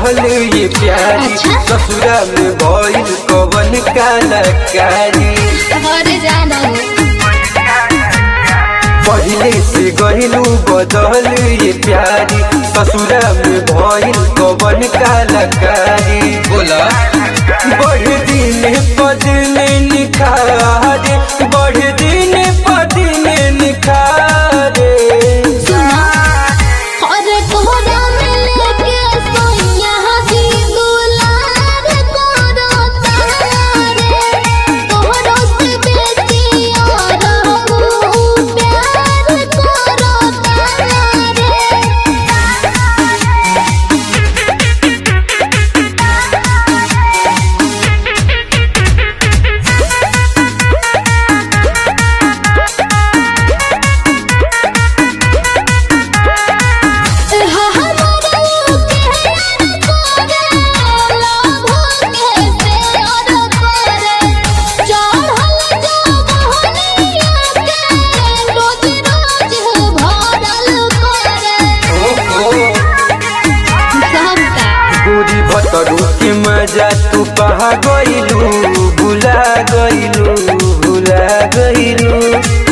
बदल ये प्यारी अच्छा। ससुरा में भइल कवन कलाकारी घर जाना पहले से गहिलू बदल ये प्यारी ससुरा में भइल कवन कलाकारी बोला बढ़ दिन पद में निखारे बढ़ दिन पद में निखारे सुना और कोहरा में लेके सोइया हसी दुलार करो तारे तोहरो से बेसी और हम प्यार करो तारे गोरी भतरू के मजा तू पहा गइलू भुला गइलू भुला गइलू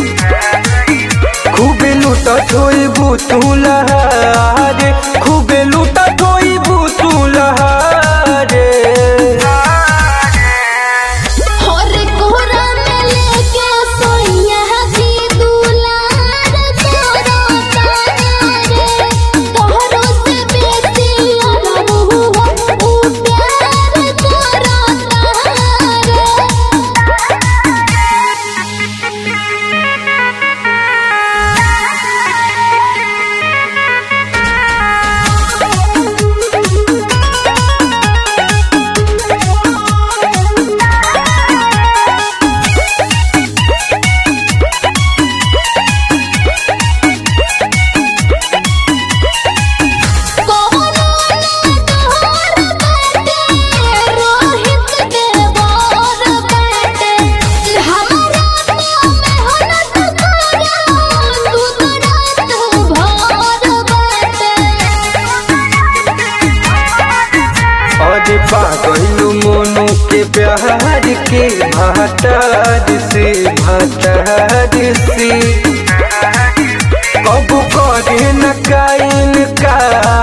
खूबे लूटा छोइबू तू लहारे खूबे लूटा छोइबू तू लहारे अरे पागलू मोनू के प्यार के भातार से भातार से कब करे न काइन का